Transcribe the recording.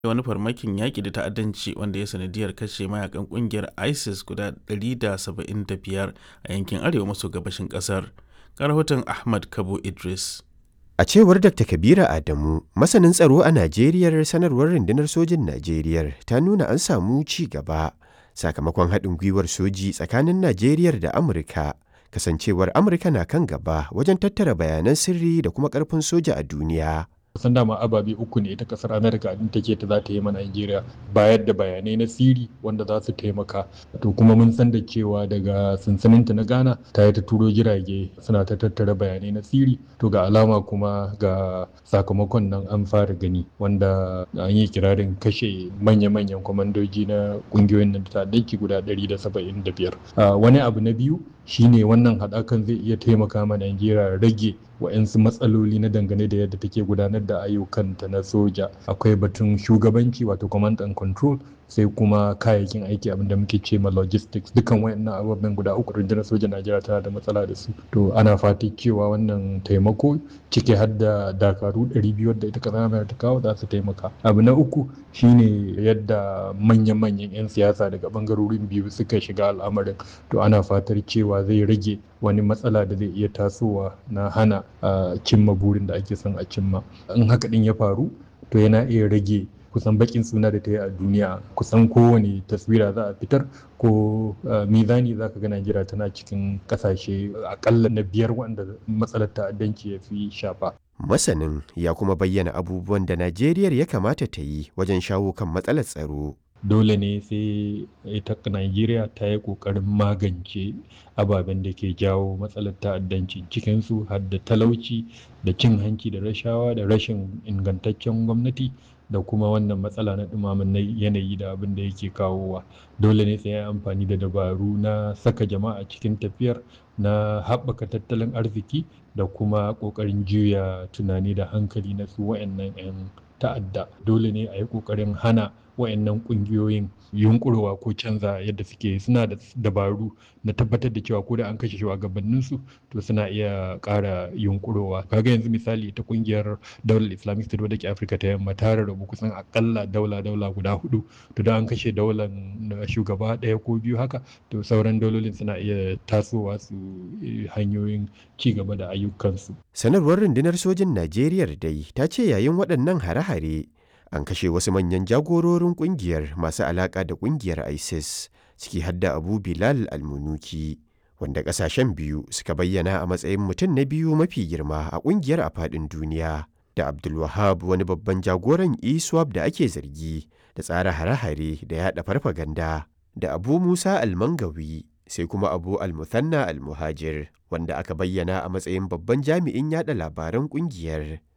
wani farmakin yaƙi da ta'addanci wanda ya sanadiyar kashe mayakan ƙungiyar isis guda 175 a yankin arewa maso gabashin ƙasar rahoton ahmad kabo idris A cewar Dr. Kabira Adamu, masanin tsaro a Najeriya sanarwar rundunar sojin Najeriya ta nuna an samu ci gaba sakamakon haɗin gwiwar soji tsakanin Najeriya da Amurka. Kasancewar Amurka na kan gaba wajen tattara bayanan sirri da kuma ƙarfin soja a duniya. kusan dama ababe uku ne ita kasar amerika din take ta za ta yi ma nigeria bayar da bayanai na siri wanda za su taimaka to kuma mun san da cewa daga sansaninta na ghana ta yi ta turo jirage suna ta tattara bayanai na siri to ga alama kuma ga sakamakon nan an fara gani wanda an yi kirarin kashe manya-manyan kwamandoji na kungiyoyin nan ta danki guda 175 wani abu na biyu shine wannan haɗakan zai iya taimaka ma nigeria rage wa'yansu matsaloli na dangane da yadda take gudanar da ayyukanta na soja akwai batun shugabanci wato command and control sai kuma kayayyakin aiki abinda muke ce ma logistics dukan wayannan ababen guda uku rundunar sojan najeriya tana da matsala da su to ana fati cewa wannan taimako ciki har da dakaru 200 da ita kasa mai ta kawo za su taimaka abu na uku shine yadda manya-manyan 'yan siyasa daga bangarorin biyu suka shiga al'amarin to ana fatar cewa zai rage wani matsala da zai iya tasowa na hana cimma burin da ake son a cimma in haka din ya faru to yana iya rage kusan bakin suna da ta yi a duniya kusan kowane taswira za a fitar ko mizani za ka ga Najeriya tana cikin kasashe akalla na biyar wanda matsalar ta'addanci ya fi shafa. Masanin ya kuma bayyana abubuwan da Najeriya ya kamata ta yi wajen shawo kan matsalar tsaro. dole ne sai ita Najeriya ta yi ƙoƙarin magance ababen da ke jawo matsalar ta'addanci cikinsu har da talauci da cin hanci da rashawa da rashin ingantaccen gwamnati da kuma wannan matsala na ɗumamin yanayi da abin da yake kawowa dole ne sai ya amfani da dabaru na saka jama'a cikin tafiyar na haɓaka tattalin arziki da kuma ƙoƙarin juya tunani da hankali na su wayannan 'yan ta'adda dole ne a yi ƙoƙarin hana wayannan ƙungiyoyin yunkurowa ko canza yadda suke suna da dabaru na tabbatar da cewa ko da an kashe shugabanninsu to suna iya ƙara yunkurowa kaga yanzu misali ta ƙungiyar daular islamic state wadda ke afirka ta yamma ta rarrabu kusan akalla daula daula guda hudu to da an kashe daular shugaba ɗaya ko biyu haka to sauran daulolin suna iya tasowa su hanyoyin ci gaba da ayyukansu sanarwar rundunar sojin najeriya dai ta ce yayin waɗannan hare-hare an kashe wasu manyan jagororin kungiyar masu alaka da kungiyar isis ciki hadda abu bilal almunuki wanda kasashen biyu suka bayyana a matsayin mutum na biyu mafi girma a kungiyar a faɗin duniya da abdulwahab wani babban jagoran iswap da ake zargi da tsara hare-hare da yada farfaganda da abu musa almangawi sai kuma abu almuthanna almuhajir wanda aka bayyana a matsayin babban jami'in yada labaran kungiyar